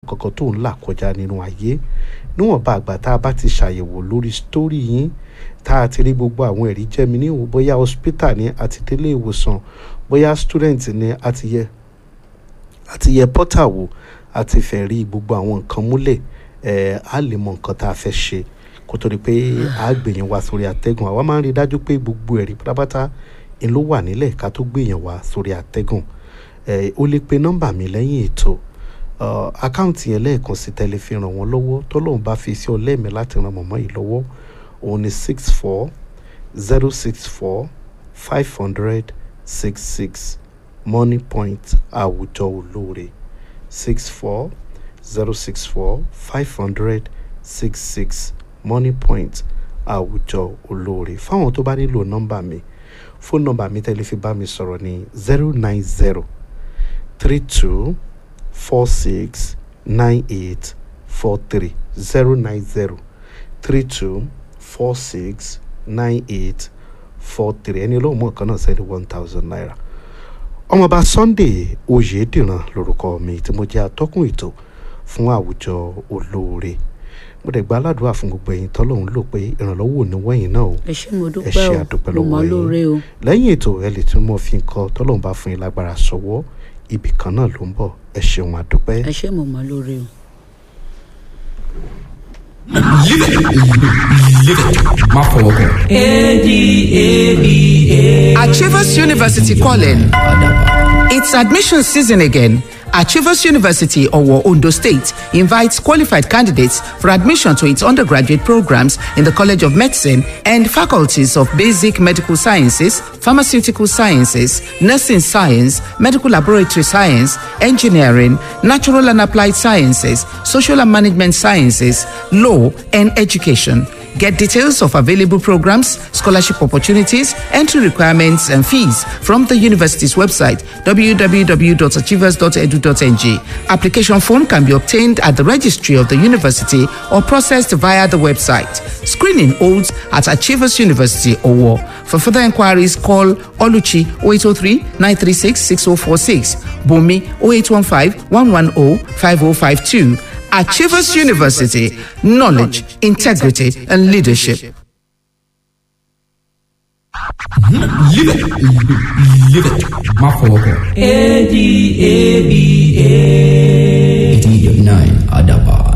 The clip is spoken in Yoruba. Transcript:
kankan tó ń là kọjá nínú ayé níwọ̀nba àgbà tá a bá ti ṣàyẹ̀wò lórí sítórì yín tá a ti rí gbogbo àwọn ẹ̀rí jẹ́mi níwò bóyá hospital ni àti délé ìwòsàn bóyá student ni àti yẹ àti yẹ portal wò àti fẹ́ rí gbogbo àwọn nǹkan múlẹ̀ ẹ̀ á lè mọ nǹkan tá a fẹ́ ṣe kó tó di pé a gbèyàn wá sórí àtẹ́gùn àwa máa ń rí i dájú pé gbogbo ẹ̀rí pátápátá ń ló wà nílẹ̀ ká tó gbèyàn wá sórí àtẹ́gùn ẹ̀ o lè pe nọ́mbà mi lẹ́yìn ètò uh, àkáǹtì yẹn lẹ́ẹ̀kan sí tẹ́lẹ̀ fi ràn wọ́n lọ́wọ́ tọ́lọ́run bá fi sí ọlẹ́mẹ̀ láti ran mọ̀mọ́ yìí lọ́wọ́ òun ni six four zero six four five hundred six six money point àwùjọ olóore six four zero six four five hundred six six money point àwùjọ olóore fáwọn tó bá nílò nọ́mbà mi fóònù nọ́mbà mi tẹ́lẹ̀ fi bá mi sọ̀rọ̀ ní zero nine zero three two four six nine eight four three zero nine zero three two four six nine eight four three ẹni olóhùn mọ̀ kan náà sẹ́ni one thousand naira ọmọọba sunday oyèdìran lorúkọ mi tí mo jẹ́ atọ́kùn ètò fún àwùjọ olóore mo dẹ̀ gba aládùúrà fún gbogbo ẹ̀yin tọ́lọ́hún lò pé ìrànlọ́wọ́ ò ní wẹ̀yìn náà o ẹ ṣé mo ẹ dúpẹ́ ṣe o àdúpẹ́ mo mọ̀ lọ́wọ́ lóore o yín lẹ́yìn ètò ẹ lè tún mọ́ fi nǹkan tọ́lọ́hún bá fún yín lágbára sọ́wọ́ ibì kan náà ló ń bọ̀ ẹ ṣeun àdúpẹ́. ẹ ṣé mo mọ̀ lóore o. má fọwọ́ kàn. Achievers University calling. It's admission season again. Achievers University, Owo, Ondo State, invites qualified candidates for admission to its undergraduate programs in the College of Medicine and faculties of Basic Medical Sciences, Pharmaceutical Sciences, Nursing Science, Medical Laboratory Science, Engineering, Natural and Applied Sciences, Social and Management Sciences, Law, and Education. Get details of available programs, scholarship opportunities, entry requirements, and fees from the university's website www.achievers.edu.ng. Application form can be obtained at the registry of the university or processed via the website. Screening holds at Achievers University, Owo. For further inquiries, call Oluchi 0803 936 6046, Bumi 0815 110 5052. Achievers University, knowledge, integrity, and leadership. má fọwọ́ kàn. eighty eight nine adaba.